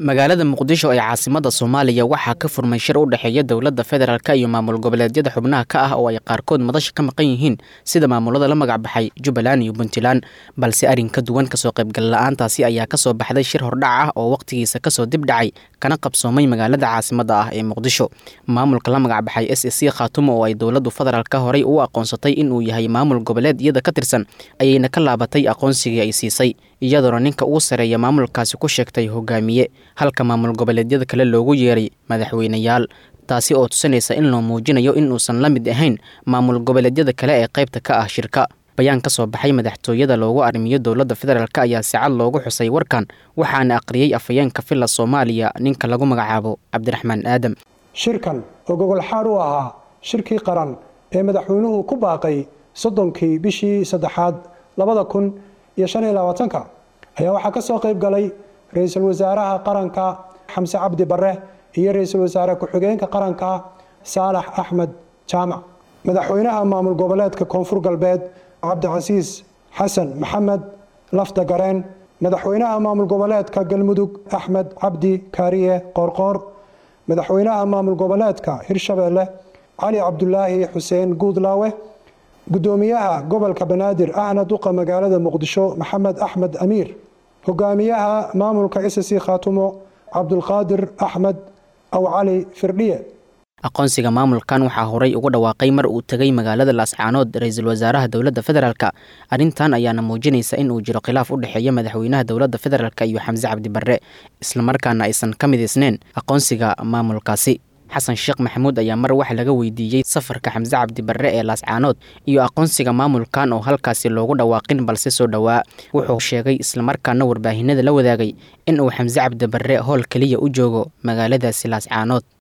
magaalada muqdisho ee caasimada soomaaliya waxaa ka furmay shir u dhexeeya dowladda federaalk iyo maamul goboleedyada xubnaha ka ah oo ay qaarkood madasha ka maqan yihiin sida maamulada la magac baxay jubbaland iyo puntland balse arrin ka duwan kasoo qaybgal la-aantaasi ayaa kasoo baxday shir hordhac ah oo wakhtigiisa kasoo dib dhacay kana qabsoomay magaalada caasimada ah ee muqdisho maamulka la magac baxay s c khaatumo oo ay dowladdu federaalka horey u aqoonsatay inuu yahay maamul goboleed iyada ka tirsan ayayna ka laabatay aqoonsigii ay siisay iyadoona ninka ugu sareeya maamulkaasi ku sheegtay hogaamiye halka maamul goboleedyada kale loogu yeeray madaxweyneyaal taasi oo tusinaysa in loo muujinayo in uusan la mid ahayn maamul goboleedyada kale ee qaybta ka ah shirka bayaan ka soo baxay madaxtooyada loogu arrimiyo dowladda federaalk ayaa si cad loogu xusay warkan waxaana aqriyey afhayeenka villa soomaaliya ninka lagu magacaabo cabdiraxmaan aadam shirkan oo gogol xaar u ahaa shirkii qaran ee madaxweynuhu ku baaqay soddonkii bishii saddexaad labada kun iyo shan iyo labaatanka ayaa waxaa ka soo qayb galay ra-iisul wasaaraha qaranka xamse cabdi bare iyo ra-iisul wasaare ku-xigeenka qaranka saalax axmed jaamac madaxweynaha maamul goboleedka koonfur galbeed cabdicasiis xasan maxamed lafda gareen madaxweynaha maamul goboleedka galmudug axmed cabdi kaariye qoorqoor madaxweynaha maamul goboleedka hirshabeelle cali cabdulaahi xuseen guudlaawe gudoomiyaha gobolka banaadir ahna duqa magaalada muqdisho maxamed axmed amiir hogaamiyaha maamulka s c khaatumo cabdulqaadir axmed aw cali firdhiye aqoonsiga maamulkan waxaa horey ugu dhawaaqay mar uu tegay magaalada laascaanood ra-iisul wasaaraha dowladda federaalk arrintan ayaana muujinaysa in uu jiro khilaaf u dhexeeya madaxweynaha dowladda federaalk iyo xamse cabdi barre islamarkaana aysan ka midaysneyn aqoonsiga maamulkaasi xasan sheekh maxamuud ayaa mar wax laga weydiiyey safarka xamse cabdi barre ee laascaanood iyo aqoonsiga maamulkan oo halkaasi loogu dhawaaqin balse soo dhowaa wuxuu sheegay islamarkaana warbaahinada la wadaagay in uu xamse cabdi barre howl keliya u joogo magaaladaasi laascaanood